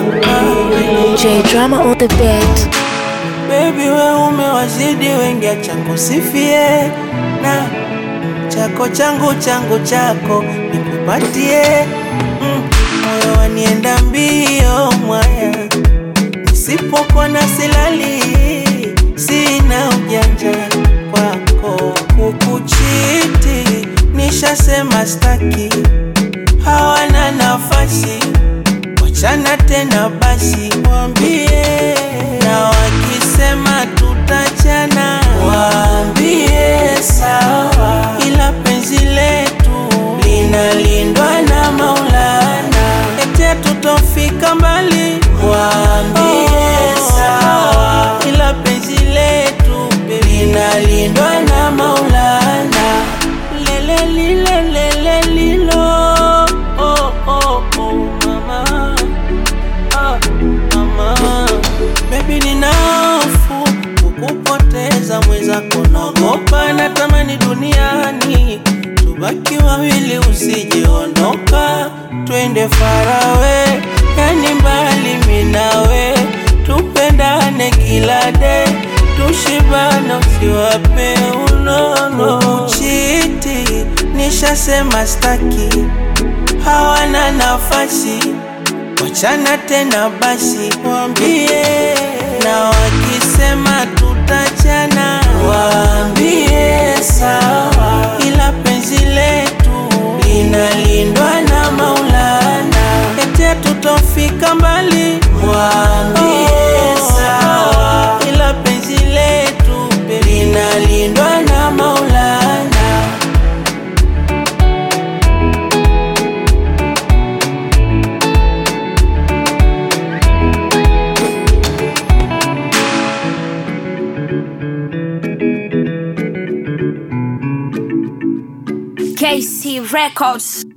J drama on the beat. Baby we umewazidi wengi, acha kusifie na chako changu changu chako nikupatie. Mm, moyo wanienda mbio mwaya, nisipokona silali, sina ujanja kwako kukuchiti, nishasema staki, hawana nafasi wachana tena basi, waambie na wakisema tutachana, waambie sawa, ila penzi letu linalindwa na Maulana, ete tutofika mbali, waambie sawa, ila penzi letu linalindwa na Maulana, lele lile lele lilo oh, oh, oh, mama ah, mama Baby nina hofu kukupoteza mwenzako, naogopa natamani duniani tubaki wawili, usijeondoka, twende farawe, yani mbali minawe, tupendane kila de, tushibana, usiwape unono. Kuchiti nishasema staki, hawana nafasi wachana tena basi, waambie na wakisema tutachana, waambie sawa, ila penzi letu linalindwa na Maulana, ete tutofika mbali, waambie sawa, ila penzi letu linalindwa na Maulana. KC Records.